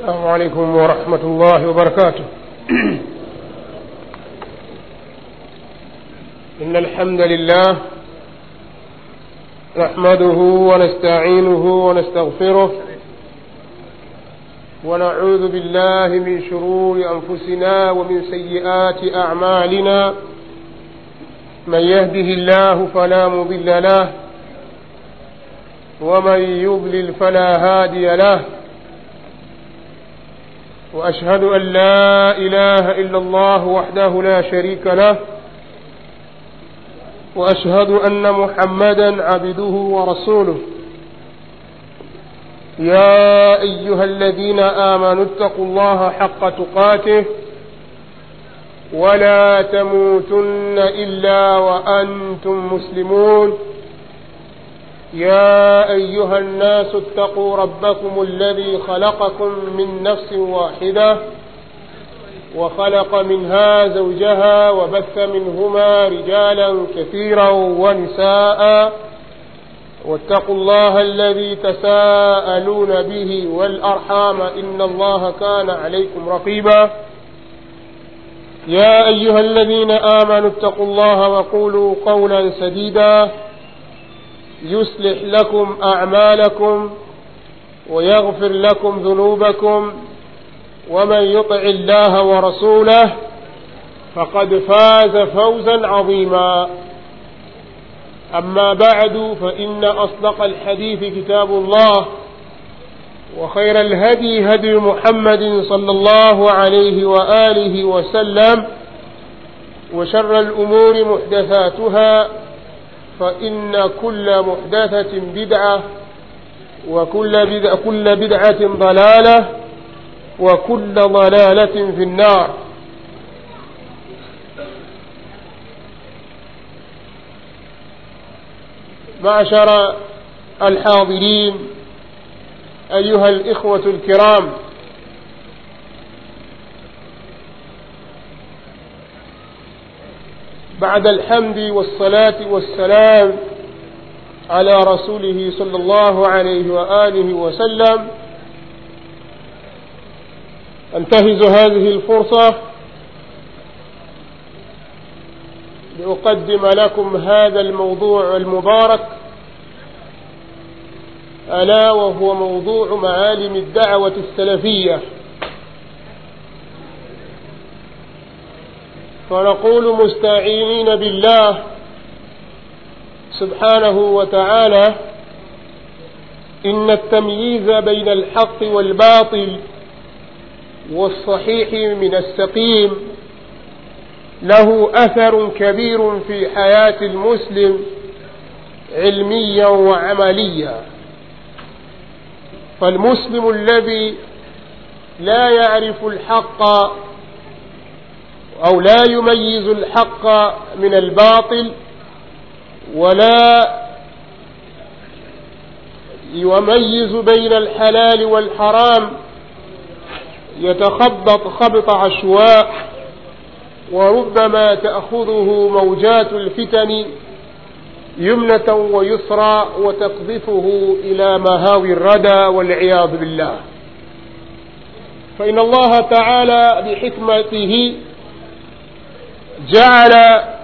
السلام عليكم ورحمة الله وبركاته إن الحمد لله نحمده ونستعينه ونستغفره ونعوذ بالله من شرور أنفسنا ومن سيئات أعمالنا من يهده الله فلا مضل له ومن يضلل فلا هادي له واشهد ان لا اله الا الله وحده لا شريك له واشهد ان محمدا عبده ورسوله يا ايها الذين امنوا اتقوا الله حق تقاته ولا تموتن الا وانتم مسلمون يا ايها الناس اتقوا ربكم الذي خلقكم من نفس واحده وخلق منها زوجها وبث منهما رجالا كثيرا ونساء واتقوا الله الذي تساءلون به والارحام ان الله كان عليكم رقيبا يا ايها الذين امنوا اتقوا الله وقولوا قولا سديدا يصلح لكم اعمالكم ويغفر لكم ذنوبكم ومن يطع الله ورسوله فقد فاز فوزا عظيما اما بعد فان اصدق الحديث كتاب الله وخير الهدي هدي محمد صلى الله عليه واله وسلم وشر الامور محدثاتها فإن كل محدثة بدعة وكل بدعة, كل بدعة ضلالة وكل ضلالة في النار معشر الحاضرين أيها الإخوة الكرام بعد الحمد والصلاة والسلام على رسوله صلى الله عليه وآله وسلم أنتهز هذه الفرصة لأقدم لكم هذا الموضوع المبارك ألا وهو موضوع معالم الدعوة السلفية فنقول مستعينين بالله سبحانه وتعالى إن التمييز بين الحق والباطل والصحيح من السقيم له أثر كبير في حياة المسلم علميا وعمليا فالمسلم الذي لا يعرف الحق أو لا يميز الحق من الباطل ولا يميز بين الحلال والحرام يتخبط خبط عشواء وربما تأخذه موجات الفتن يمنة ويسرى وتقذفه إلى مهاوي الردى والعياذ بالله فإن الله تعالى بحكمته جعل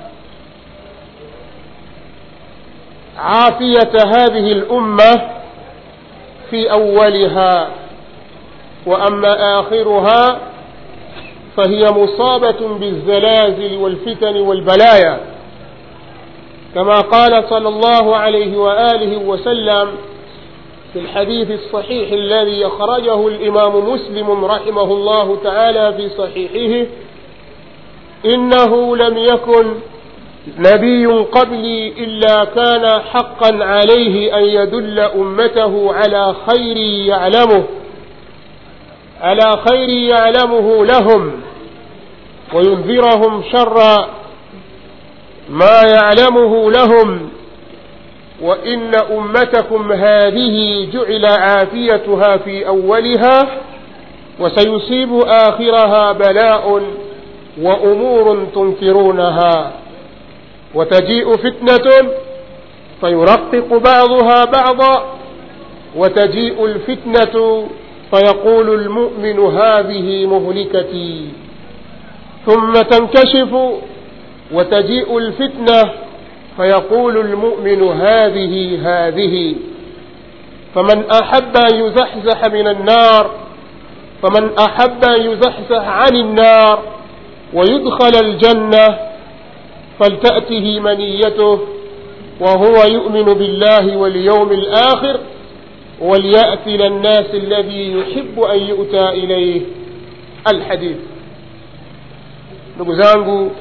عافية هذه الأمة في أولها وأما آخرها فهي مصابة بالزلازل والفتن والبلايا كما قال صلى الله عليه وآله وسلم في الحديث الصحيح الذي أخرجه الإمام مسلم رحمه الله تعالى في صحيحه إنه لم يكن نبي قبلي إلا كان حقا عليه أن يدل أمته على خير يعلمه على خير يعلمه لهم وينذرهم شر ما يعلمه لهم وإن أمتكم هذه جعل عافيتها في أولها وسيصيب آخرها بلاء وأمور تنكرونها وتجيء فتنة فيرقق بعضها بعضا وتجيء الفتنة فيقول المؤمن هذه مهلكتي ثم تنكشف وتجيء الفتنة فيقول المؤمن هذه هذه فمن أحب أن يزحزح من النار فمن أحب أن يزحزح عن النار ويدخل الجنة فلتأته منيته وهو يؤمن بالله واليوم الآخر وليأت إلى الناس الذي يحب أن يؤتى إليه الحديث ndugu zangu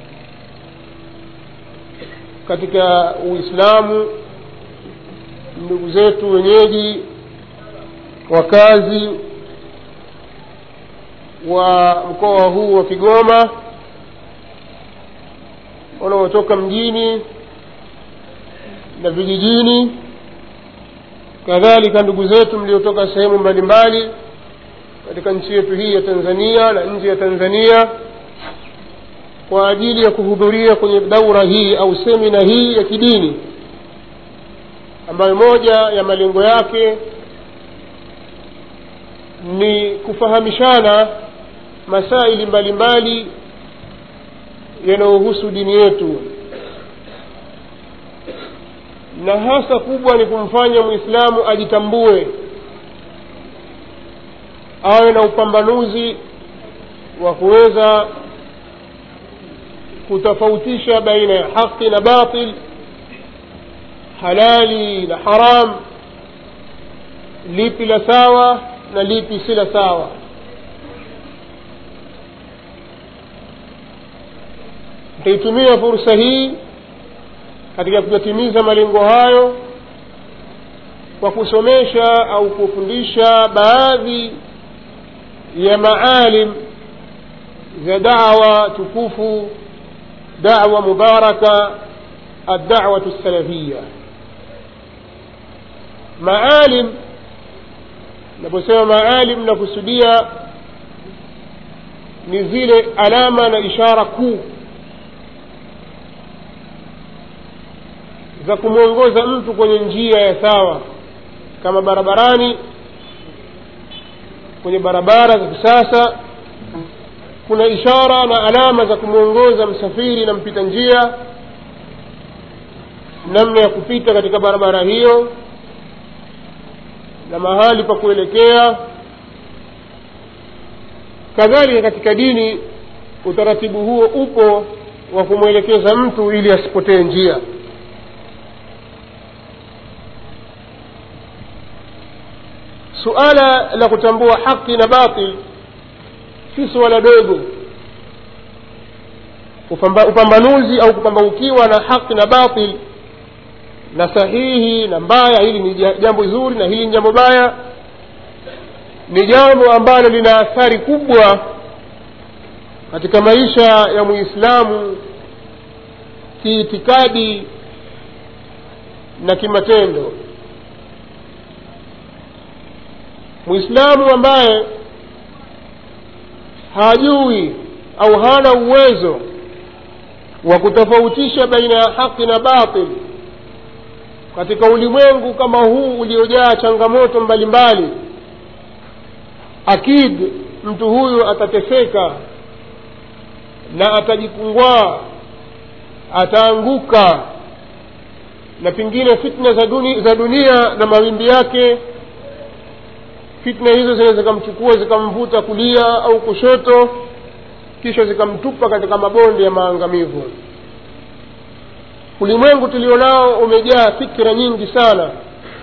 katika uislamu ndugu zetu wenyeji wakazi wa mkoa huu wa kigoma wanaotoka mjini na vijijini kadhalika ndugu zetu mliotoka sehemu mbalimbali katika nchi yetu hii ya tanzania na nje ya tanzania kwa ajili ya kuhudhuria kwenye daura hii au semina hii ya kidini ambayo moja ya malengo yake ni kufahamishana masaili mbalimbali yanayohusu dini yetu na hasa kubwa ni kumfanya mwislamu ajitambue awe na upambanuzi wa kuweza kutofautisha baina ya haqi na batil halali na haram lipi la sawa na lipi si la sawa nitaitumia fursa hii katika kuyatimiza malengo hayo kwa kusomesha au kufundisha baadhi ya maalim za dawa tukufu dawa mubaraka الدعوة السلفية maalim naposema maalim nakusudia ni zile alama na ishara kuu za kumwongoza mtu kwenye njia ya sawa kama barabarani kwenye barabara za kisasa kuna ishara na alama za kumwongoza msafiri na mpita njia namna ya kupita katika barabara hiyo na mahali pa kuelekea kadhalika katika dini utaratibu huo upo wa kumwelekeza mtu ili asipotee njia suala la kutambua haki na batil si suala dogo Upamba, upambanuzi au kupambaukiwa na haki na batil na sahihi na mbaya hili ni jambo zuri na hili ni jambo baya ni jambo ambalo lina athari kubwa katika maisha ya muislamu kiitikadi na kimatendo muislamu ambaye hajui au hana uwezo wa kutofautisha baina ya haki na batil katika ulimwengu kama huu uliojaa changamoto mbalimbali akid mtu huyu atateseka na atajipungwaa ataanguka na pengine fitna za, duni, za dunia na mawimbi yake fitna hizo zinaweza zikamchukua zikamvuta kulia au kushoto kisha zikamtupa katika mabonde ya maangamivu ulimwengu tulionao umejaa fikira nyingi sana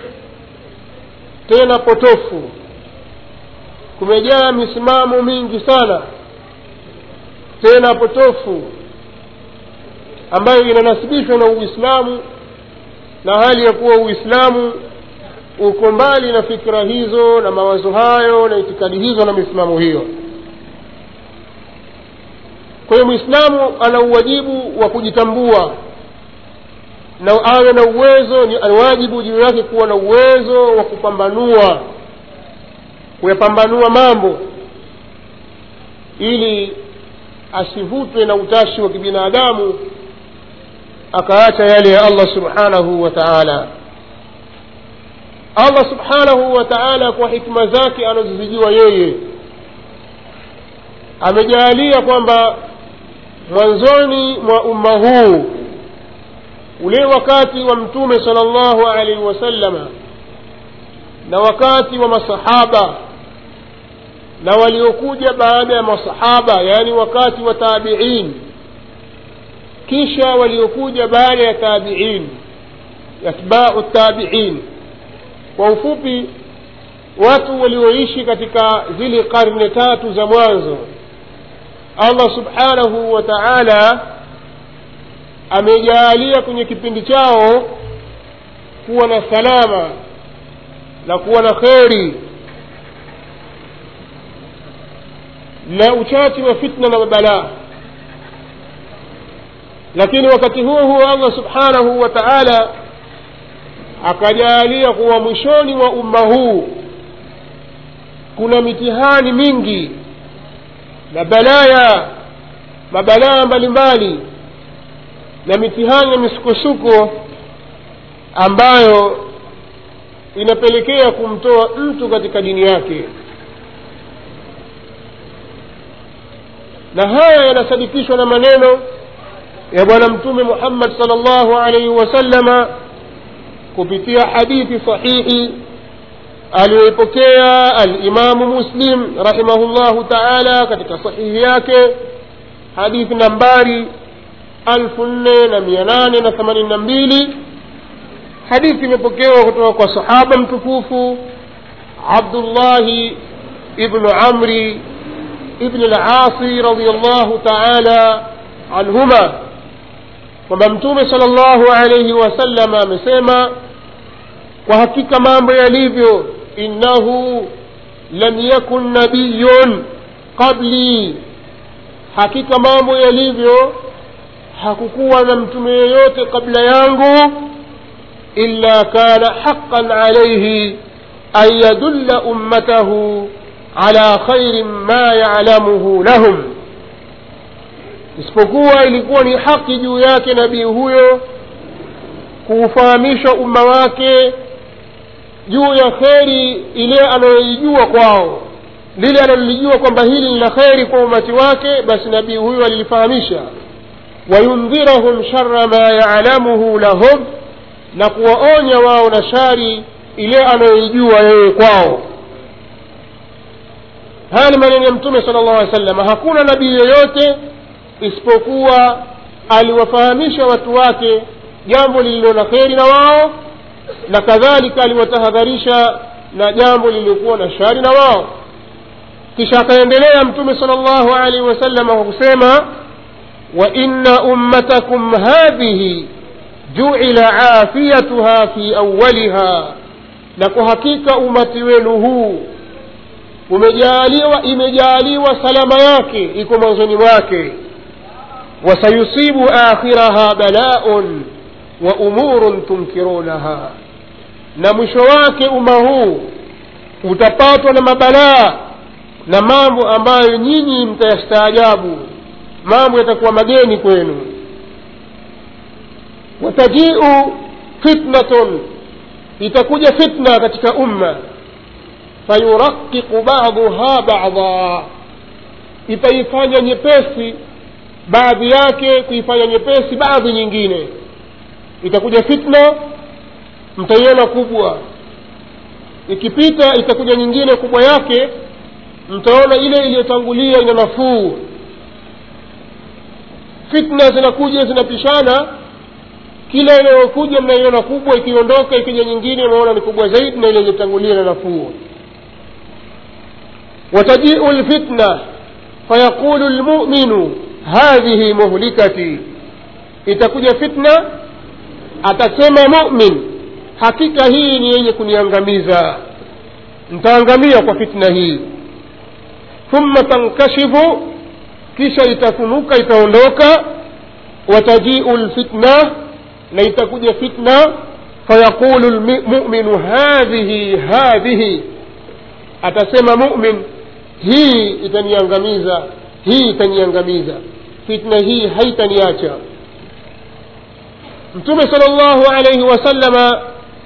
tena potofu kumejaa misimamo mingi sana tena potofu ambayo inanasibishwa na uislamu na hali ya kuwa uislamu uko mbali na fikira hizo na mawazo hayo na itikadi hizo na misimamo hiyo kwa hiyo mwislamu ana uwajibu wa kujitambua na awe na uwezo ni wajibu juu yake kuwa na uwezo wa kupambanua kuyapambanua mambo ili asivutwe na utashi wa kibinadamu akaacha yale ya allah subhanahu wa taala allah subhanahu wa taala kwa hikma zake anazozijua yeye amejaalia kwamba mwanzoni mwa umma huu ule wakati wa mtume sala llahu alaihi wasallama na wakati wa masahaba na waliokuja baada ya masahaba yaani wakati wa tabiin kisha waliokuja baada ya tabiin atbau tabiin kwa ufupi watu walioishi katika zile karne tatu za mwanzo allah subhanahu wa taala amejaalia kwenye kipindi chao kuwa na salama na kuwa na kheri na uchache wa fitna na mabalaa lakini wakati huo huo allah subhanahu wa taala akajaalia kuwa mwishoni mwa umma huu kuna mitihani mingi na balaya mabalaa mbalimbali na mitihani na misukosuko ambayo inapelekea kumtoa mtu katika dini yake na haya yanasadikishwa na maneno ya bwana mtume muhammad sal llahu alaihi wasallama kupitia hadithi sahihi aliyoipokea alimamu muslim rahimahullahu taala katika sahihi yake hadithi nambari alfu nne na mia nane na themanini na mbili hadithi imepokewa kutoka kwa sahaba mtukufu abdullahi ibnu amri ibn lasi radiallahu taala anhuma kwamba mtume sala llahu alaihi wasalama amesema kwa hakika mambo yalivyo innahu lam yakun nabiyun qabli hakika mambo yalivyo hakukuwa na mtume yeyote kabla yangu illa kana haqan alaihi an yadulla ummatahu ala khairin ma yalamuhu lahum isipokuwa ilikuwa ni haki juu yake nabii huyo kuufahamisha umma wake juu ya kheri ile anayoijua kwao lile analolijua kwamba hili ni la kheri kwa umati wake basi nabii huyo alilifahamisha wayundhirahum shara ma yalamuhu lahum na kuwaonya wao na shari ile anayoijua yeye kwao haya ni maneno ya mtume sala llahu alih wasallam hakuna nabii yoyote isipokuwa aliwafahamisha watu wake jambo lililo na kheri na wao na kadhalika aliwatahadharisha na jambo lililokuwa na shari na wao kisha akaendelea mtume sala llahu alaihi wasalama kwa kusema wa inna ummatakum hadhihi juila afiyatuha fi awaliha na kwa hakika umati wenu huu umejaaliwa imejaaliwa salama yake iko mwanzoni mwake wasayusibu akhiraha balaun wa umurun tunkirunaha na mwisho wake umma huu utapatwa na mabalaa na mambo ambayo nyinyi mtayastaajabu mambo yatakuwa mageni kwenu watajiu fitnatun itakuja fitna katika umma fayuraqiqu baduha bada itaifanya nyepesi baadhi yake kuifanya nyepesi baadhi nyingine itakuja fitna mtaiona kubwa ikipita itakuja nyingine kubwa yake mtaona ile iliyotangulia ina nafuu fitna zinakuja zinapishana kila inayokuja mnaiona kubwa ikiondoka ikija nyingine unaona ni kubwa zaidi na ile iliyotangulia na nafuu watajiu lfitna fayaqulu lmuminu hadhihi muhlikati itakuja fitna atasema mumin hakika hii ni yenye kuniangamiza ntaangamia kwa fitna hii thumma tankashifu kisha itafunuka itaondoka watajiu lfitna na itakuja fitna fayaqulu lmuminu hadhihi hadhihi atasema mumin hii itaniangamiza hii itaniangamiza fitna hii haitaniacha mtume sala llahu alaihi wasallama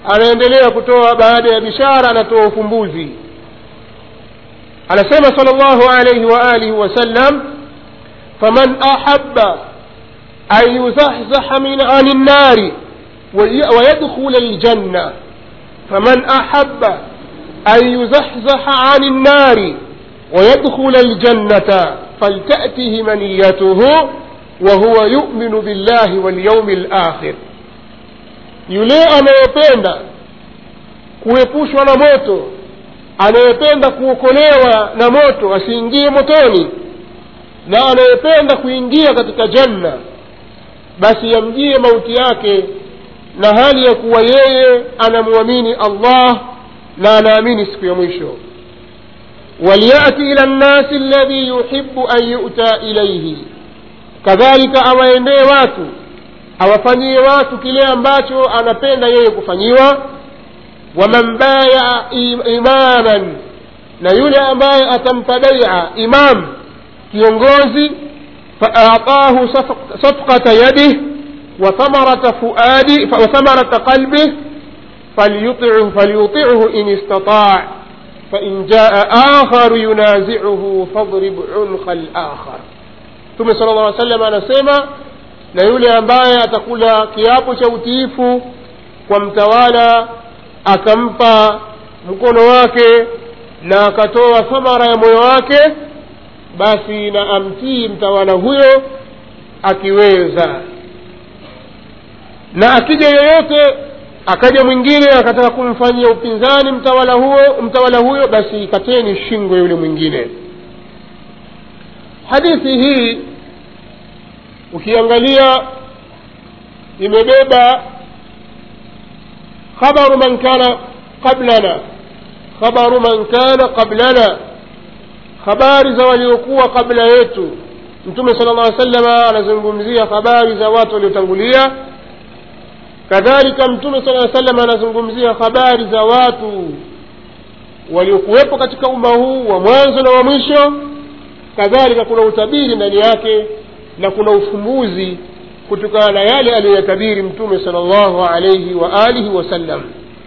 anaendelea kutoa baada ya bishara anatoa ufumbuzi anasema sal llahu alaihi waalihi wasallam faman ahaba an yuzahzaha min ani nnari ويدخل الجنة فمن أحب أن يزحزح عن النار ويدخل الجنة فلتأته منيته وهو يؤمن بالله واليوم الآخر yule anayependa kuepushwa na moto anayependa kuokolewa na moto asiingie motoni na anayependa kuingia katika janna basi yamjie mauti yake na hali ya kuwa yeye anamwamini allah na anaamini siku ya mwisho waliyati ila nnasi alladhi yuhibu an yuta ilaihi kadhalika awaendee watu awafanyie watu kile ambacho anapenda yeye kufanyiwa waman baya imaman na yule ambaye atampa baia imam kiongozi faatahu safqata yadih وثمرة فؤادي وثمرة قلبه فليطعه فليطعه إن استطاع فإن جاء آخر ينازعه فاضرب عنق الآخر ثم صلى الله عليه وسلم anasema na yule ambaye atakula kiapo cha utiifu kwa mtawala akampa mkono wake na akatoa thamara ya moyo wake basi na amtii mtawala huyo akiweza na akija yoyote akaja mwingine akataka kumfanyia upinzani mtawala huo mtawala huyo basi kateni shingo yule mwingine hadithi hii ukiangalia imebeba khabaru man kana qablana khabaru man kana qablana habari za waliokuwa kabla yetu mtume sala llah salama anazungumzia habari za watu waliotangulia kadhalika mtume sala aa salam anazungumzia habari za watu waliokuwepo katika umma huu wa mwanzo na wa mwisho kadhalika kuna utabiri ndani yake na kuna ufumbuzi kutokana na yale aliyoyatabiri mtume sala llahu alaihi wa alihi wasallam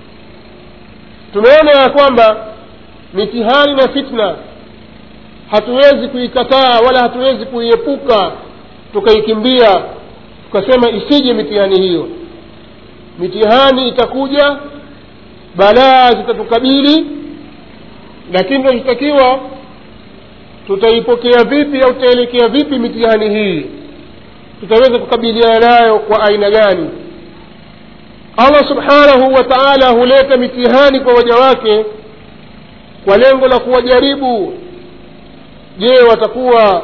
tumeona ya kwamba mitihani na fitna hatuwezi kuikataa wala hatuwezi kuiepuka tukaikimbia tukasema isije mitihani hiyo mitihani itakuja balaa zitatukabili lakini tunachotakiwa tutaipokea vipi au tutaelekea vipi mitihani hii tutaweza kukabiliana nayo kwa aina gani allah subhanahu wa taala huleta mitihani kwa waja wake kwa lengo la kuwajaribu je watakuwa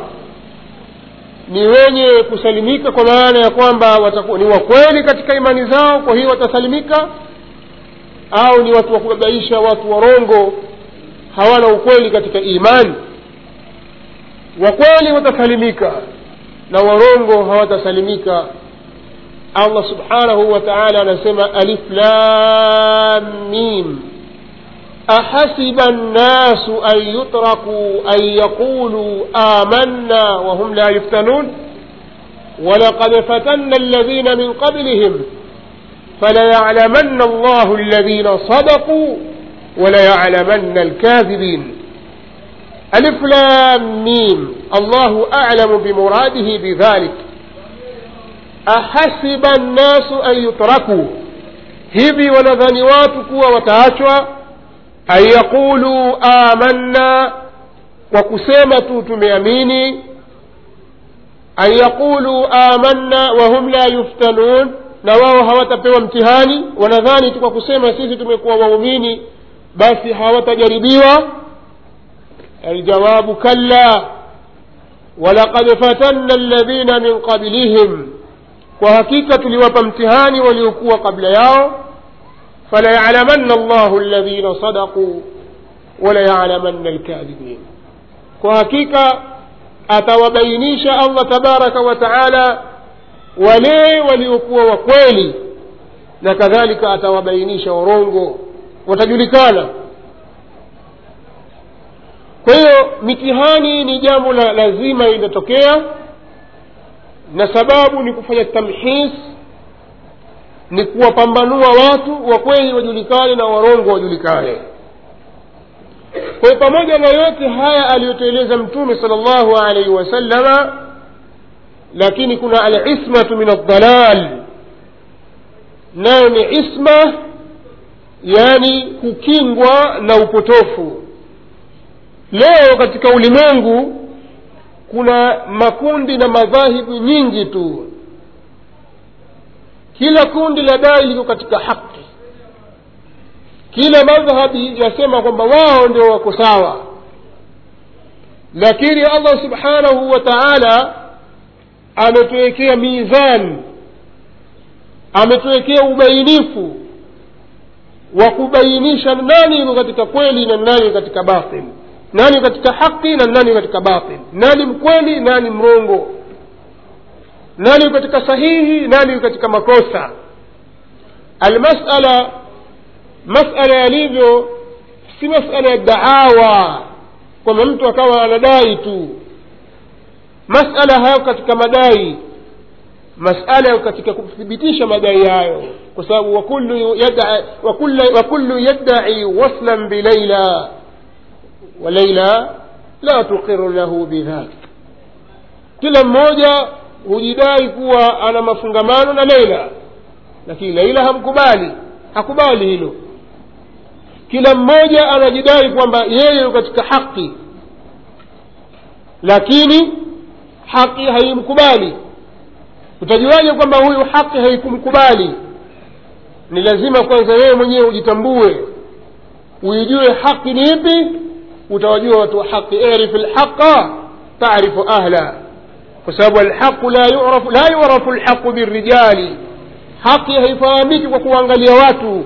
ni wenye kusalimika kwa maana ya kwamba watakuwa ni wakweli katika imani zao kwa hiyo watasalimika au ni watu wa kubabaisha watu warongo hawana ukweli katika imani wakweli watasalimika na warongo hawatasalimika allah subhanahu wa taala anasema alif lam mim أحسب الناس أن يتركوا أن يقولوا آمنا وهم لا يفتنون ولقد فتنا الذين من قبلهم فليعلمن الله الذين صدقوا وليعلمن الكاذبين ألف لام ميم الله أعلم بمراده بذلك أحسب الناس أن يتركوا hivi wanadhani watu kuwa wataachwa an yaqulu amanna kwa kusema tu tumeamini an yaqulu amanna wahum la yuftanun na wao hawatapewa mtihani wanadhani tu kwa kusema sisi tumekuwa waumini basi hawatajaribiwa aljawabu kalla walaqad fatanna alladhina min qablihim kwa hakika tuliwapa mtihani waliokuwa kabla yao فليعلمن الله الذين صدقوا وليعلمن الكاذبين kwa hakika atawabainisha allah tabaraka wa taala wale waliokuwa wakweli na kadhalika atawabainisha warongo watajulikana kwa hiyo mitihani ni jambo la lazima linatokea na sababu ni kufanya tamhis ni kuwapambanua watu wa kweli wajulikane na warongo wajulikane kwa hiyo pamoja na yote haya aliyotueleza mtume sala llahu alaihi wasallama lakini kuna alismatu min aldalal nayo ni isma yani kukingwa na upotofu leo katika ulimwengu kuna makundi na madhahibu nyingi tu kila kundi la dai liko katika haki kila madhhabi yasema kwamba wao ndio wako sawa lakini allah subhanahu wa taala ametuwekea mizani ametuwekea ubainifu wa kubainisha nani yuko katika kweli na nani yuko katika batil nani katika haki na nani katika batil nani mkweli nani mrongo nani katika sahihi nani katika makosa almasala masala yalivyo si masala ya daawa kwamba mtu akawa anadai tu masala hayo katika madai masala yao katika kuthibitisha madai hayo kwa sababu wakullu yadai wakullu yadai waslan bilaila walaila la tuqiru lahu bidhak kila mmoja hujidai kuwa ana mafungamano na leila lakini leila hamkubali hakubali hilo kila mmoja anajidai kwamba yeye katika haki lakini haki haimkubali utajuaje kwamba huyu haki haikumkubali ni lazima kwanza wewe mwenyewe ujitambue uijue haki ni ipi utawajua watu wa haki irif lhaqa tarifu ahla kwa sababu alhaqu la yurafu la yurafu lhaqu birijali haki haifahamiki kwa kuangalia watu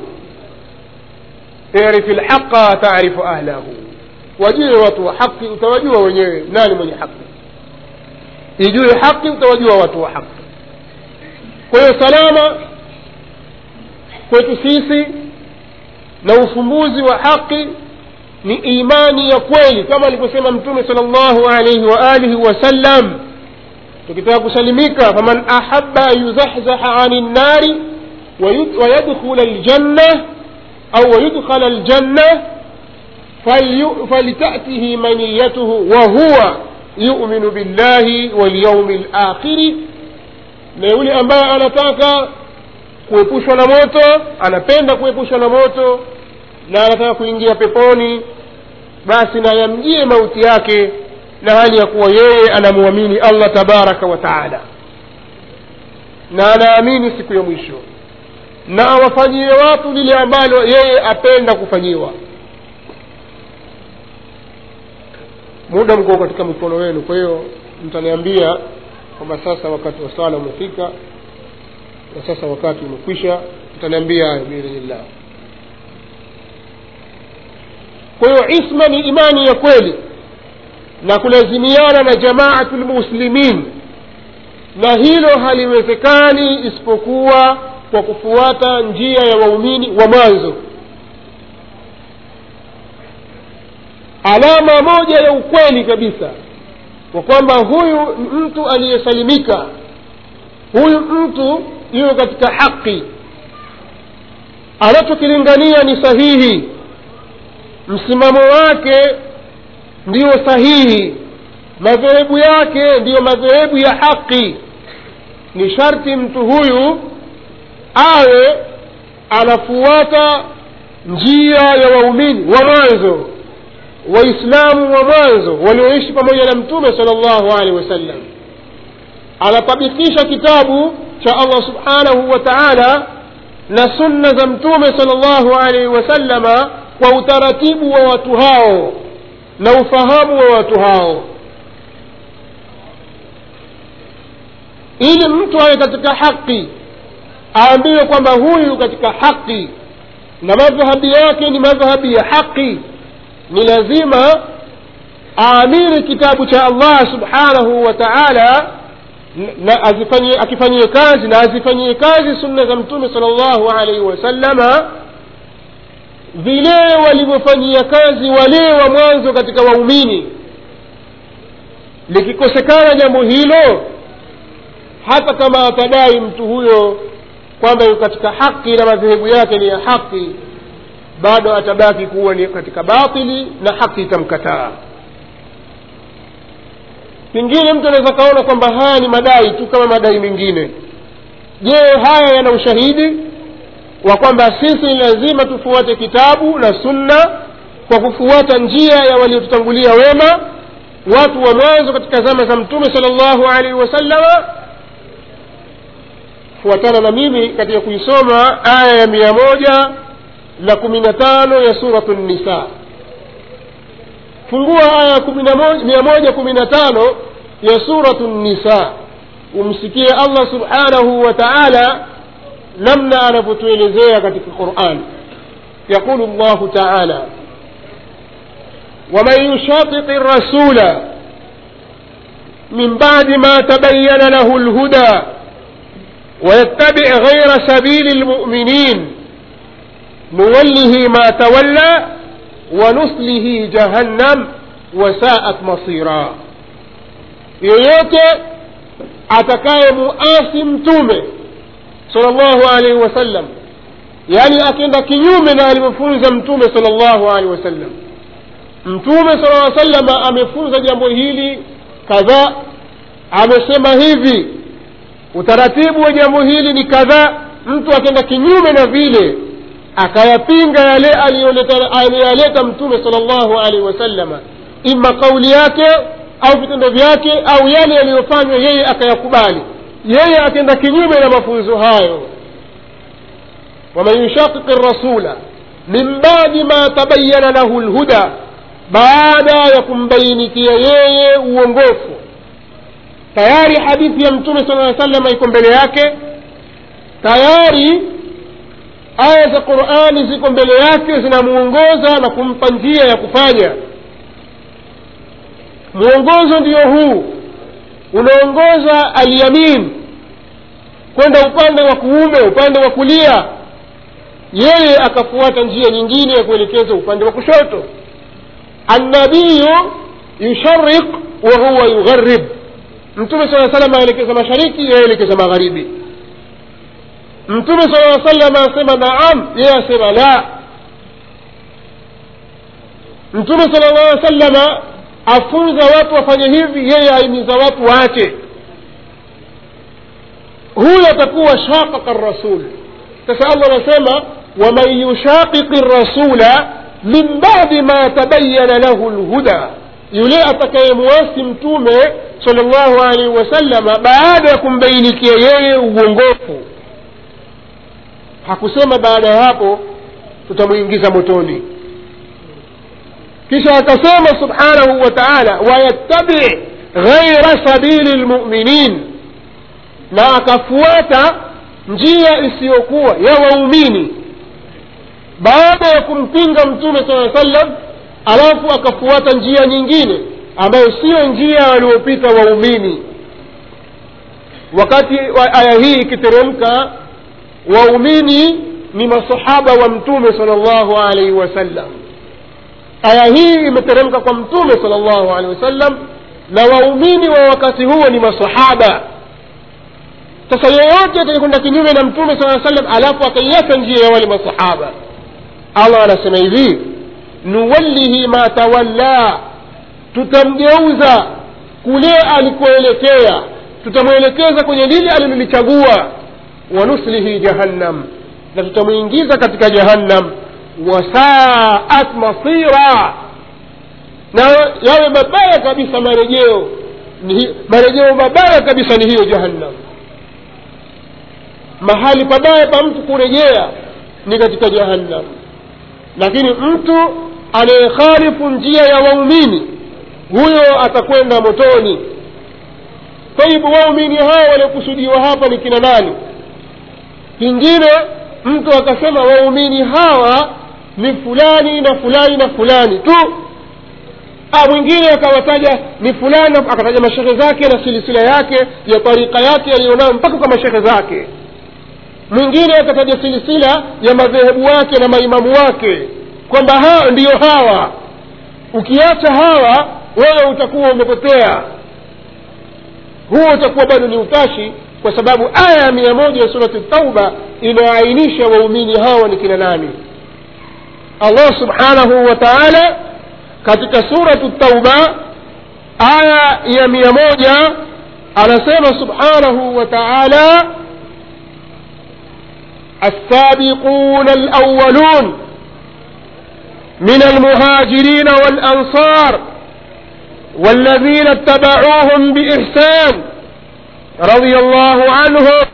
irif lhaqa tarifu ahlahu wajue watu wa haki utawajua wenyewe nani mwenye haki ijue haki utawajua watu wa haki kwa hiyo salama kwetu sisi na ufumbuzi wa haki ni imani ya kweli kama alivyosema mtume sala llahu alaihi wa alihi wasallam tukitaka kusalimika faman ahaba an yuzahzaha ani nnari wayadkhula ljanna au wayudkhala ljanna فلتأته منيته وهو يؤمن بالله واليوم الآخر na yule ambaye anataka kuepushwa na moto anapenda kuepushwa na moto na anataka kuingia peponi basi na yamjie mauti yake na hali ya kuwa yeye anamwamini allah tabaraka wa taala na anaamini siku ya mwisho na awafanyie watu lile ambalo yeye apenda kufanyiwa muda mko katika mikono wenu kwa hiyo mtaniambia kwamba sasa wakati wa sala umefika na sasa wakati umekwisha mtaniambia hayo biidhnillah kwa hiyo isma ni imani ya kweli na kulazimiana na jamaatu lmuslimin na hilo haliwezekani isipokuwa kwa kufuata njia ya waumini wa mwanzo alama moja ya ukweli kabisa kwa kwamba huyu mtu aliyesalimika huyu mtu yuko katika haki anachokilingania ni sahihi msimamo wake ndiyo sahihi madhehebu yake ndiyo madhehebu ya haki ni sharti mtu huyu awe anafuata njia ya waumini wa mwanzo waislamu wa mwanzo walioishi pamoja na mtume sala llahu alehi wasallam anatabikisha kitabu cha allah subhanahu wa taala na sunna za mtume sala llahu alaihi wasallama kwa utaratibu wa watu hao na ufahamu wa watu hao ili mtu awe katika haki aambiwe kwamba huyu katika haki na madhhabi yake ni madhhabi ya haki ni lazima aamiri kitabu cha allah subhanahu wa taala na azifanyie akifanyie kazi na azifanyie kazi sunna za mtume sala llahu alaihi wasallama vile walivyofanyia kazi wale wa mwanzo katika waumini likikosekana jambo hilo hata kama atadai mtu huyo kwamba yuko katika haki na madhehebu yake ni ya haki bado atabaki kuwa ni katika batili na haki itamkataa pengine mtu anaweza kaona kwamba haya ni madai tu kama madai mengine je haya yana ushahidi wa kwamba sisi ni lazima tufuate kitabu na sunna kwa kufuata njia ya waliotutangulia wema watu wa mwanzo katika zama za mtume sala llahu alaihi wasallama fuatana na mimi katika kuisoma aya ya mia moja na kumi na tano ya suratu nisa fungua aya ya mia moja kumi na tano ya suratu nisa umsikie allah subhanahu wa taala namna anavyotuelezea katika quran yaqulu llahu taala ومن يشاقق الرسول من بعد ما تبين له الهدى ويتبع غير سبيل المؤمنين نوله ما تولى ونصله جهنم وساءت مصيرا yoyote atakaye muasi mtume sala llahu alaihi wasallam yaani akienda kinyume na alivyofunza mtume sala llahu alaihi wasallam mtume sala lla salama amefunza jambo hili kadhaa amesema hivi utaratibu wa jambo hili ni kadhaa mtu akenda kinyume na vile akayapinga yale aliyoyaleta mtume sala llahu alaihi wasalama ima kauli yake au vitendo vyake au yale yaliyofanywa yeye akayakubali yeye akenda kinyume na mafunzo hayo waman yushaqiqi rasula min badi ma tabayana lahu lhuda baada ya kumbainikia yeye uongofu tayari hadithi ya mtume sala aa salama iko mbele yake tayari aya za qurani ziko mbele yake zinamuongoza na kumpa njia ya kufanya mwongozo ndio huu unaongoza alyamin kwenda upande wa kuume upande wa kulia yeye akafuata njia nyingine ya kuelekeza upande wa kushoto annabiyu yushariq wa huwa yugharib mtume saa salam aelekeza mashariki yeye aelekeza magharibi mtume saa salam asema naam yeye asema la mtume sala llah salama afunza watu wafanye hivi yeye aimiza watu waache huyo atakuwa shaqaqa rasul sasa allah anasema waman yushaqiqi rasula min badi ma tabayana lahu lhuda yule atakayemuasi mtume sala llahu alaihi wasallama baada ya kumbainikia yeye uongofu hakusema baada ya hapo tutamwingiza motoni kisha akasema subhanahu wa taala wayattabi ghaira sabili lmuminin na akafuata njia isiyokuwa ya waumini baada ya kumpinga mtume saa sallam alafu akafuata njia nyingine ambayo siyo njia waliopita waumini wakati wa aya hii ikiteremka waumini ni masahaba wa mtume sala llahu alaihi wasallam aya hii imeteremka kwa mtume sala llahu alehi wasallam na waumini wa wakati huo ni masahaba sasa yeyote atakayekwenda kinyume na mtume saa sallam alafu akaiacha njia ya wale masahaba allah anasema hivi nuwallihi ma tawalla tutamgeuza kule alikoelekea tutamwelekeza kwenye lile alilolichagua wanuslihi jahannam na tutamwingiza katika jahannam wasaat masira na yawe mabaya kabisa marejeo marejeo mabaya kabisa ni hiyo jahannam mahali pabaya pa mtu kurejea ni katika jahannam lakini mtu anayekhalifu njia ya waumini huyo atakwenda motoni taibu waumini hawa waliokusudiwa hapa ni kina nani kingine mtu akasema waumini hawa ni fulani na fulani na fulani tu ah, mwingine akawataja ni fulani akataja mashehe zake na silisila yake ya tarika yake aliyonayo mpaka kwa mashehe zake mwingine akataja silisila ya madhehebu wake na maimamu wake kwamba hawa ndiyo hawa ukiacha hawa wewe utakuwa umepotea huo utakuwa bado ni utashi kwa sababu aya ya mia moja ya surati tauba inaainisha waumini hawa ni kina nani allah subhanahu wa taala katika suratu tauba aya ya mia moja anasema subhanahu wa taala السابقون الأولون من المهاجرين والأنصار والذين اتبعوهم بإحسان رضي الله عنهم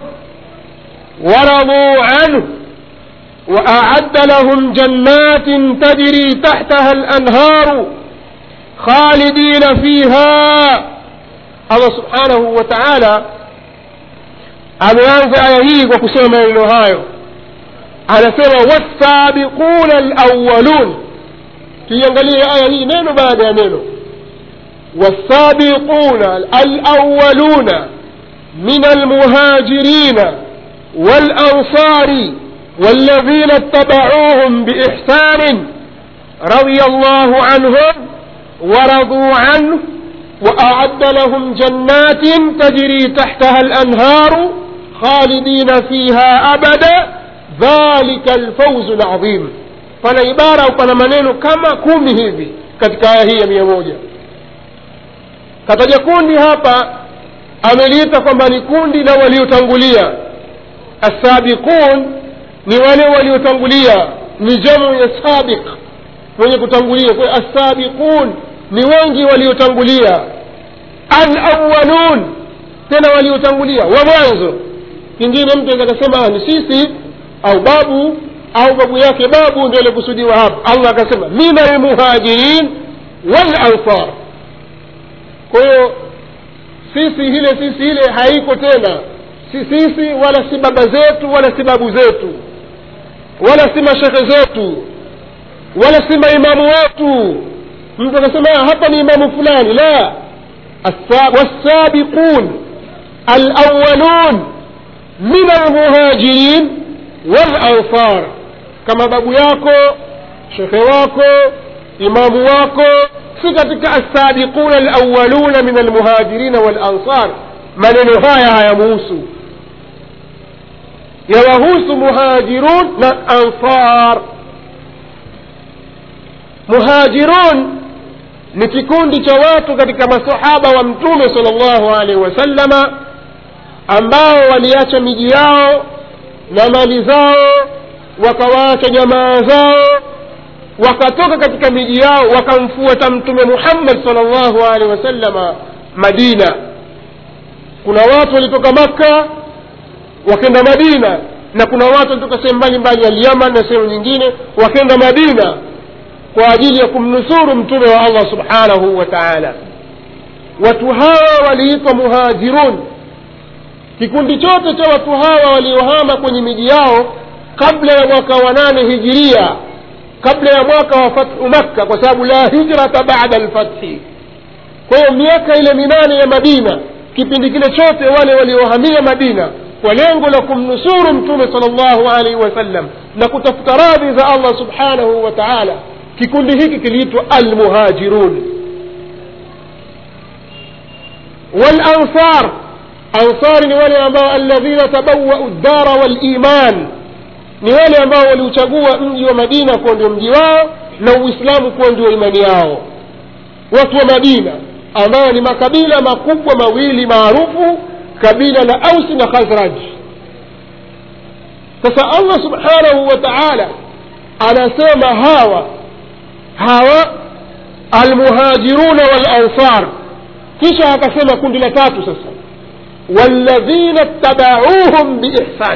ورضوا عنه وأعد لهم جنات تجري تحتها الأنهار خالدين فيها الله سبحانه وتعالى ameanza aya hii kwa kusema maneno hayo anasema wasabiquna alawalun tuiangalie aya hii neno baada ya neno wasabiquna alawaluna min almuhajirina walansari والذين اتبعوهم بإحسان رضي الله عنهم ورضوا عنه وأعد لهم جنات تجري تحتها الأنهار خالدين فيها أبدا ذلك الفوز العظيم pana ibara au pana maneno kama kumi hivi katika aya hii ya mia moja kataja kundi hapa ameliita kwamba ni kundi la waliotangulia assabiqun ni wale waliotangulia ni jamu ya sabiq mwenye kutangulia kwa assabiqun ni wengi waliotangulia alawalun tena waliotangulia wa mwanzo kingine mtu aweza akasema ni sisi au babu au babu yake babu ndio alikusudiwa hapa allah akasema min almuhajirin walansar kwa hiyo sisi ile sisi ile haiko tena si sisi wala si baba zetu wala si babu zetu wala si mashekhe zetu wala si maimamu wetu mtu akasema hapa ni imamu fulani la والسابقون الأولون من المهاجرين والأنصار كما بابو yako shekhe wako imamu wako si katika assabiquna alawaluna min almuhajirina walansar maneno haya hayamuhusu yawahusu muhajirun na ansar muhajirun ni kikundi cha watu katika masahaba wa mtume sal llahu alaihi wasallama ambao waliacha miji yao na mali zao wakawaacha jamaa zao wakatoka katika miji yao wakamfuata mtume muhammad sal llahu alaihi wasallama madina kuna watu walitoka makka wakenda madina na kuna watu walitoka sehemu mbalimbali ya lyaman na sehemu nyingine wakenda madina kwa ajili ya kumnusuru mtume wa allah subhanahu wa taala watu hawa waliitwa muhajirun kikundi chote cha watu hawa waliohama kwenye miji yao kabla ya mwaka wa nane hijiria kabla ya mwaka wa fathu makka kwa sababu la hijrata bada lfathi kwa hiyo miaka ile minane ya madina kipindi kile chote wale waliohamia madina kwa lengo la kumnusuru mtume sal llahu alaihi wasallam na kutafuta radhi za allah subhanahu wa taala kikundi hiki kiliitwa almuhajirun walansar ansari ni wale ambao alladhina tabawau ddara waliman ni wale ambao waliuchagua mji wa madina kuwa ndio mji wao na uislamu kuwa ndio imani yao watu wa madina ambao ni makabila makubwa mawili maarufu kabila la ausi na khazraj sasa allah subhanahu wa taala anasema hawa hawa almuhajiruna walansar kisha akasema kundi la tatu sasa walladhina ttabauhum biihsan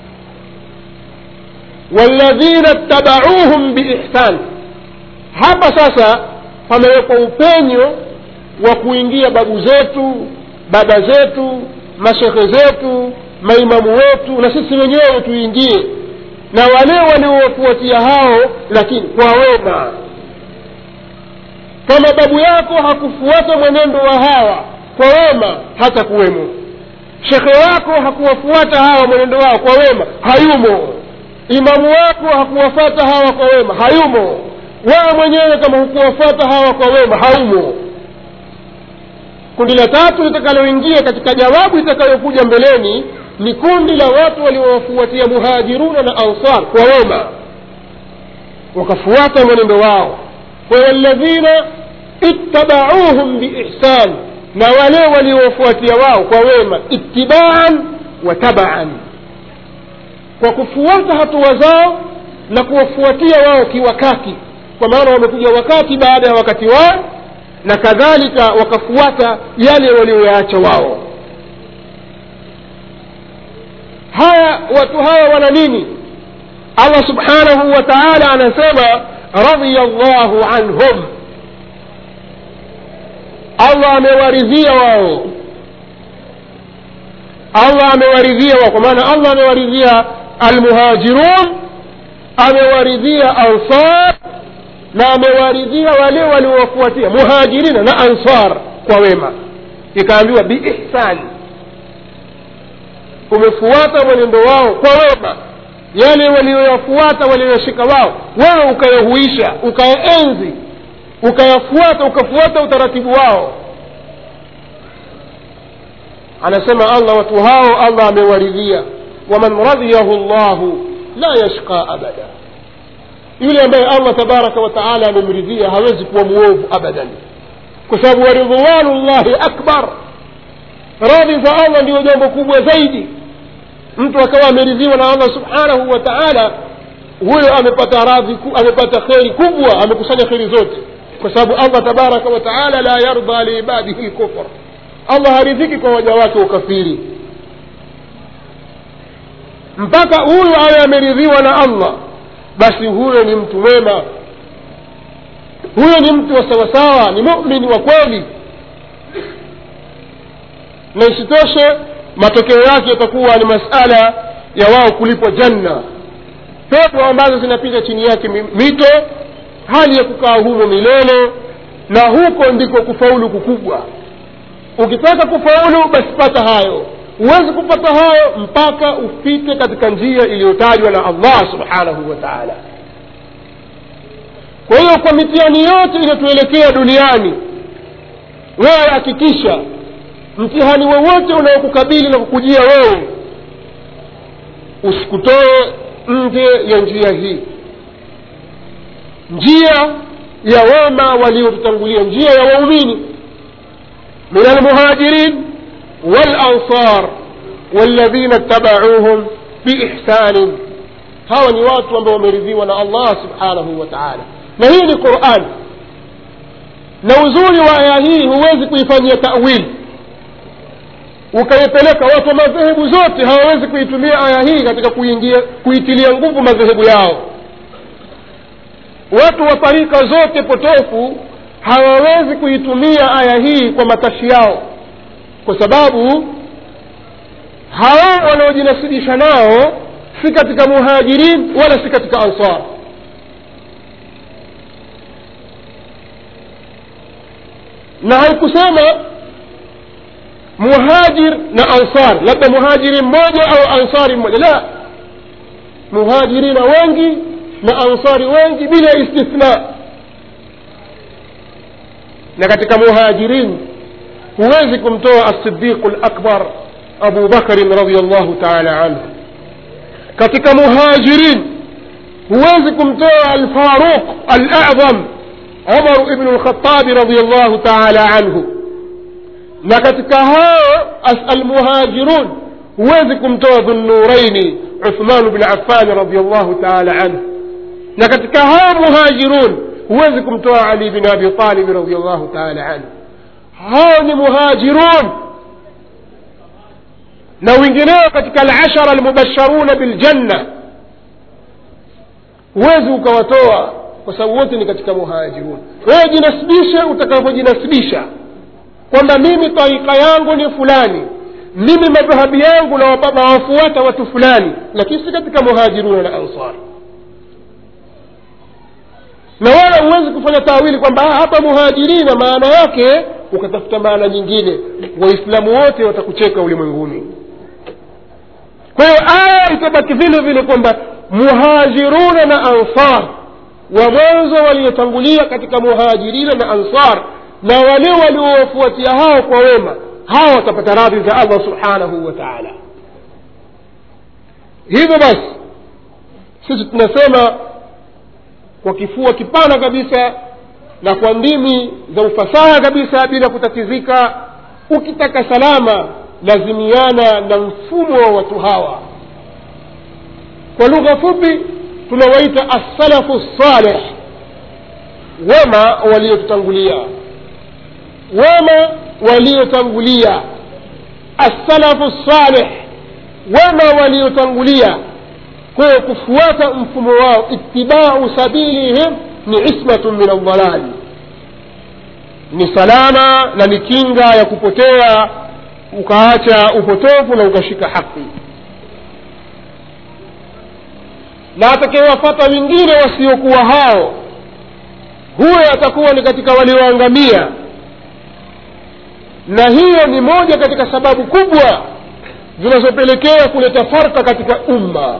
walladhina ttabauhum biihsan hapa sasa pamewekwa upenyo wa kuingia babu zetu baba zetu mashekhe zetu maimamu wetu na sisi wenyewe tuingie na wale waliowafuatia hao lakini kwa wema kama babu yako hakufuata mwenendo wa hawa kwa wema hata kuwemo shekhe wako hakuwafuata hawa mwenendo wao kwa wema hayumo imamu wako hakuwafuata hawa kwa wema hayumo wewe mwenyewe kama hukuwafuata hawa kwa wema haumo kundi la tatu litakaloingia katika jawabu itakayokuja mbeleni ni kundi la watu waliowafuatia muhajiruna na ansar kwa wema wakafuata mwenendo wao waladhina ittabauhum biihsan na wale waliowafuatia wao kwa wema ittibaan wa tabaan kwa kufuata hatua zao na kuwafuatia wao kiwakati kwa maana wamekuja wakati baada ya wakati wao na kadhalika wakafuata yale walioyaacha wao haya watu hawa wana nini allah subhanahu wa taala anasema radhiya llahu anhum allah amewaridhia wao allah amewaridhia wao kwa maana allah amewaridhia almuhajirun amewaridhia ansar na amewaridhia wale waliowafuatia muhajirina na ansar kwa wema ikaambiwa biihsani umefuata mwenendo wao kwa wema yale walioyafuata walioyashika wao wewe ukayahuisha ukayaenzi ukayafuata ukafuata utaratibu wao anasema allah watu hao allah amewaridhia waman radhiyahu llahu la yashqa abada yule ambaye allah tabaraka wa taala amemridhia hawezi kuwa mwovu abadan kwa sababu waridwanu llahi akbar radhi za allah ndiyo jambo kubwa zaidi mtu akawa ameridhiwa na allah subhanahu wa taala huyo amepata radhi amepata kheri kubwa amekusanya kheri zote kwa sababu allah tabaraka wa taala la yarda liibadihi lkufr allah haridhiki kwa waja wake ukafiri mpaka huyu awe ameridhiwa na allah basi huyo ni mtu mwema huyo ni mtu wa sawasawa ni mumini wa kweli na isitoshe matokeo yake yatakuwa ni masala ya wao kulipwa janna pepo ambazo zinapita chini yake mito hali ya kukaa humo milele na huko ndiko kufaulu kukubwa ukitaka kufaulu basi pata hayo huwezi kupata hayo mpaka upite katika njia iliyotajwa na allah subhanahu wa taala kwa hiyo kwa mitihani yote inayotuelekea duniani wewe hakikisha mtihani wowote unaokukabili na kukujia wewe usikutoe nje ya njia hii njia ya wema waliotutangulia njia ya waumini min almuhajirin walansar والذين اتبعوهم بإحسان hawa ni watu ambao wameridhiwa na allah subhanahu wa taala na hii ni quran na uzuri wa aya hii huwezi kuifanyia tawili ukaipeleka watu wa madhehebu zote hawawezi kuitumia aya hii katika kuingia kuitilia nguvu madhehebu yao watu wa tarika zote potofu hawawezi kuitumia aya hii kwa matashi yao kwa sababu hawa wanaojinasibisha nao si katika muhajirin wala si katika ansar na haikusema muhajir na ansar labda muhajiri mmoja au ansari mmoja la muhajirina wengi na ansari wengi bila istithna na katika muhajirin huwezi kumtoa asidiqu lakbar abu bakrin radiallahu taala anhu katika muhajirin huwezi kumtoa alfaruq alazam umar ibnu lkhatabi radiallahu taala anhu na katika hao almuhajirun huwezi kumtoa dhunuraini uthman bn affani radiallahu taala anhu na katika hao muhajirun huwezi kumtoa ali bin abi talibi radiallahu taala anhu hao ni muhajirun na wengineo katika alashara almubasharuna biljanna huwezi ukawatoa kwa sababu wote ni katika muhajirun wewe jinasibishe utakavyojinasibisha kwamba mimi tarika yangu ni fulani mimi madhahabi yangu nawafuata watu fulani lakini si katika muhajiruna na ansari na wala huwezi kufanya tawili kwamba hapa muhajirina maana yake ukatafuta maana nyingine waislamu wote watakucheka ulimwenguni kwa hiyo aya itabaki vile vile kwamba muhajiruna na ansar wa mwanzo waliotangulia katika muhajirina na ansar na wale waliowafuatia hao kwa wema hawa watapata radhi za allah subhanahu wa taala hivyo basi sisi tunasema kwa kifua kipana kabisa na kwa ndimi za ufasaha kabisa bila kutatizika ukitaka salama lazimiana na mfumo wa watu hawa kwa lugha fupi tunawaita assalafu saleh wema waliotutangulia wema waliotangulia assalafu saleh wema waliotangulia kwa hiyo kufuata mfumo wao itibau sabilihim ni ismatun min aldalali ni salama na ni kinga ya kupotea ukaacha upotofu na ukashika haki na atakayewafata wengine wasiokuwa hao huyo atakuwa ni katika walioangamia na hiyo ni moja katika sababu kubwa zinazopelekea kuleta farka katika umma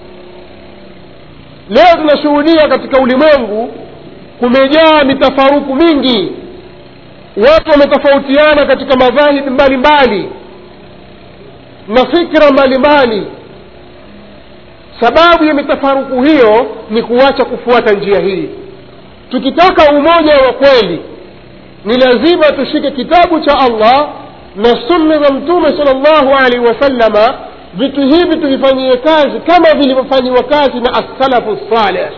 leo tunashuhudia katika ulimwengu kumejaa mitafaruku mingi watu wametofautiana katika madhahibi mbalimbali na fikra mbalimbali sababu ya mitafaruku hiyo ni kuacha kufuata njia hii tukitaka umoja wa kweli ni lazima tushike kitabu cha allah na sunna za mtume sal llahu alaihi wasallama vitu hivi tuvifanyie kazi kama vilivyofanyiwa kazi na assalafu saleh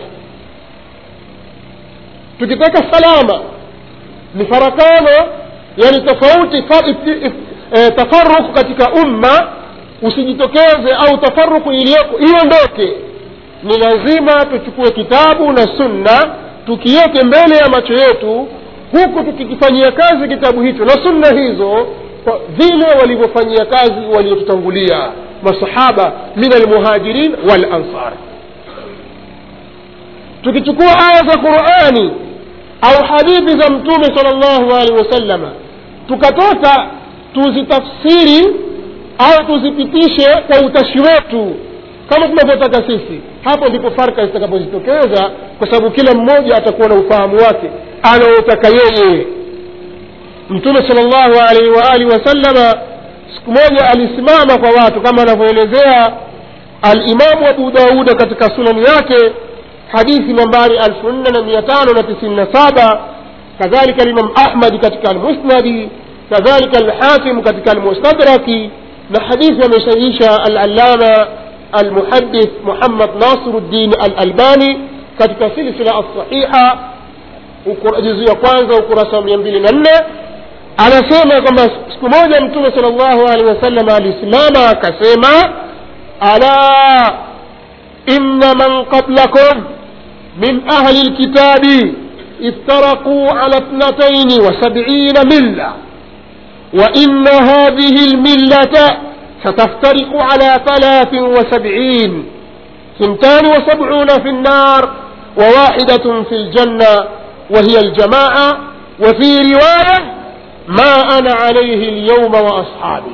tukitaka salama ni farakano yani tofauti fa, e, tafaruku katika umma usijitokeze au tafaruku iliyoko iondoke ni lazima tuchukue kitabu na sunna tukiweke mbele ya macho yetu huku tukikifanyia kazi kitabu hicho na sunna hizo kwa vile walivyofanyia kazi waliotutangulia masahaba min almuhajirin walansar tukichukua aya za qurani au hadithi za mtume sal llahu alehi wasallama tukatoka tuzitafsiri au tuzipitishe kwa utashi wetu kama tunavyotaka sisi hapo ndipo farka zitakapojitokeza kwa sababu kila mmoja atakuwa na ufahamu wake anaotaka yeye mtume sal llahu alaihi waalihi wasallama siku moja alisimama kwa watu kama anavyoelezea alimamu abu dauda katika sunani yake hadithi nambari elfu nne na mia tano na tisini na saba kadhalika limam ahmadi katika almusnadi kadhalika alhakim katika almustadraki na hadithi amesahihisha alalama almuhadith muhammad nasiruddin alalbani katika silsila alsahiha juzu ya kwanza ukurasa wa mia mbili na nne anasema kwamba siku moja mtume sal llahu alehi wasallam alisimama akasema ala inna man qablakum من أهل الكتاب افترقوا على اثنتين وسبعين ملة وإن هذه الملة ستفترق على ثلاث وسبعين ثنتان وسبعون في النار وواحدة في الجنة وهي الجماعة وفي رواية ما أنا عليه اليوم وأصحابي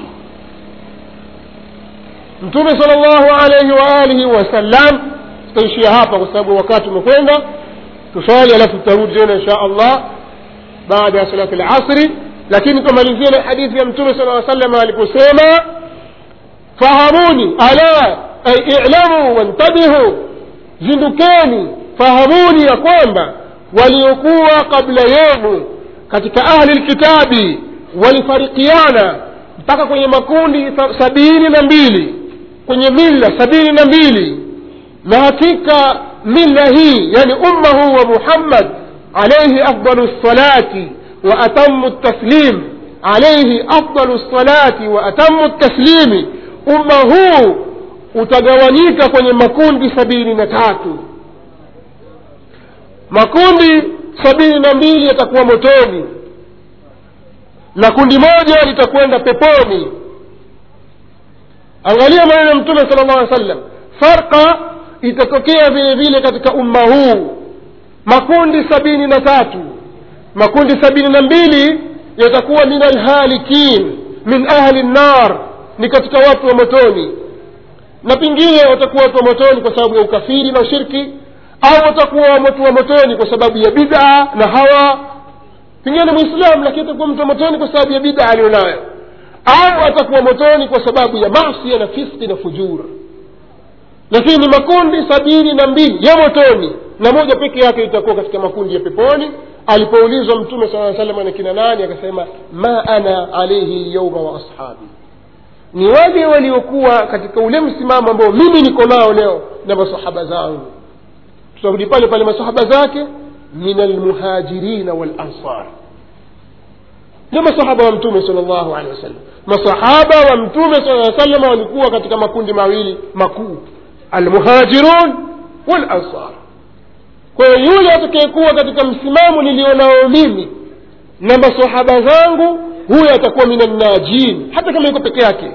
mtume sal llahu alaihi waalihi wasallam tutaishia hapa kwa sababu wakati umekwenda tuswali alafu tutarudi tena insha allah baada ya salati lasri lakini tumalizie na hadithi ya mtume sala aa sallam aliposema fahamuni ala ay ilamu wantabihu zindukeni fahamuni ya kwamba waliokuwa kabla yenu katika ahli lkitabi walifarikiana mpaka kwenye makundi sabini na mbili kwenye milla sabini na mbili na hakika milla hii yani umma huu wa muhammad alaihi afdalu lsalati wa atamu taslim alaihi afdalu lsalati wa atamu taslimi umma huu utagawanyika kwenye makundi sabini na tatu makundi sabini na mbili yatakuwa motoni na kundi moja litakwenda peponi angalia maneno ya mtume sala llah alih sallam farqa itatokea vile vile katika umma huu makundi sabini na tatu makundi sabini na mbili yatakuwa min alhalikin min ahli nnar ni katika watu wa motoni na pengine watakuwa watu wa motoni kwa sababu ya ukafiri na ushirki au watakuwa watu wa motoni kwa sababu ya bid'a na hawa pengine ni mwislamu lakini atakuwa mtu wa motoni kwa sababu ya bida aliyonayo au atakuwa motoni kwa sababu ya masia na fiski na fujura lakini ni makundi sabini na mbili ya motoni na moja peke yake itakuwa katika makundi ya peponi alipoulizwa mtume saa salam na kina nani akasema ma ana alaihi lyauma wa ashabi ni wale waliokuwa katika ule msimamo ambao mimi niko nao leo na masahaba zangu tutarudi pale pale masahaba zake min almuhajirina walansar ndio masahaba wa mtume sal llahu alehi wasallam masahaba wa mtume saa salam walikuwa katika makundi mawili makuu almuhajirun walansar kwa hiyo yule atakayekuwa katika msimamo nilionao mimi na masahaba zangu huyo atakuwa minannajin hata kama yuko peke yake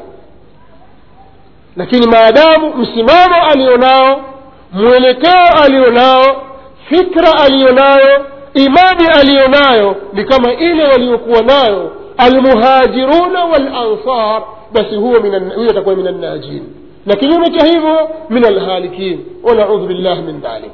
lakini maadamu msimamo alionao mwelekeo alionao fikra aliyonayo imani aliyonayo ni kama ile waliokuwa nayo almuhajiruna walansar basi huyo minan- huyo atakuwa min annajin na kinyume cha hivyo min alhalikin wanaudhu billah min dhalik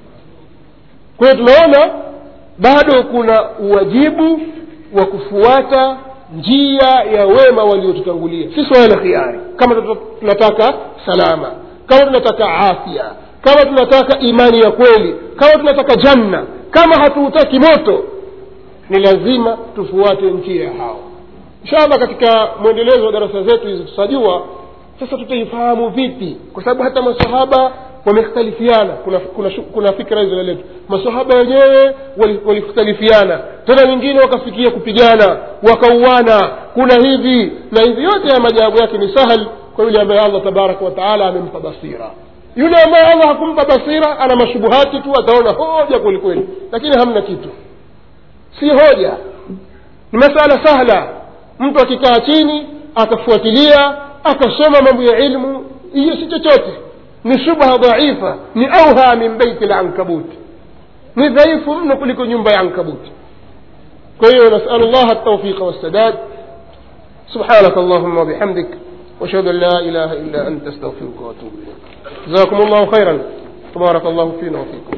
kwa hiyo tunaona bado kuna uwajibu wa kufuata njia ya wema waliotutangulia si swala la khiari kama tuta- tunataka salama kama tunataka afya kama tunataka imani ya kweli kama tunataka janna kama hatuutaki moto ni lazima tufuate njia ya hao inshallah katika mwendelezo wa darasa zetu hizi tutajua sasa tutaifahamu vipi kwa sababu hata masahaba wamekhtalifiana kuna, kuna, shu- kuna fikra hizo letu masahaba wenyewe wali- walikhtalifiana tena wengine wakafikia kupigana wakauana kuna hivi na hivi yote ya majawabu yake ni sahal kwa yule ambaye allah tabaraka wataala amempa basira yule ambaye allah hakumpa basira ana mashubuhati tu ataona hoja kwelikweli lakini hamna kitu si hoja ni masala sahla mtu akikaa chini akafuatilia akasoma mambo ya ilmu hiyo si chochote ni shubha dhaifa ni auha min beiti lankabuti ni dhaifu mno kuliko nyumba ya ankabuti kwa hiyo nasalu llaha التوفيق والسداد سبحانك اللهم وبحمدك واشهد ان لا اله الا انت استغفرك واتوب اليك جزاكم الله خيرا تبارك الله فينا وفيكم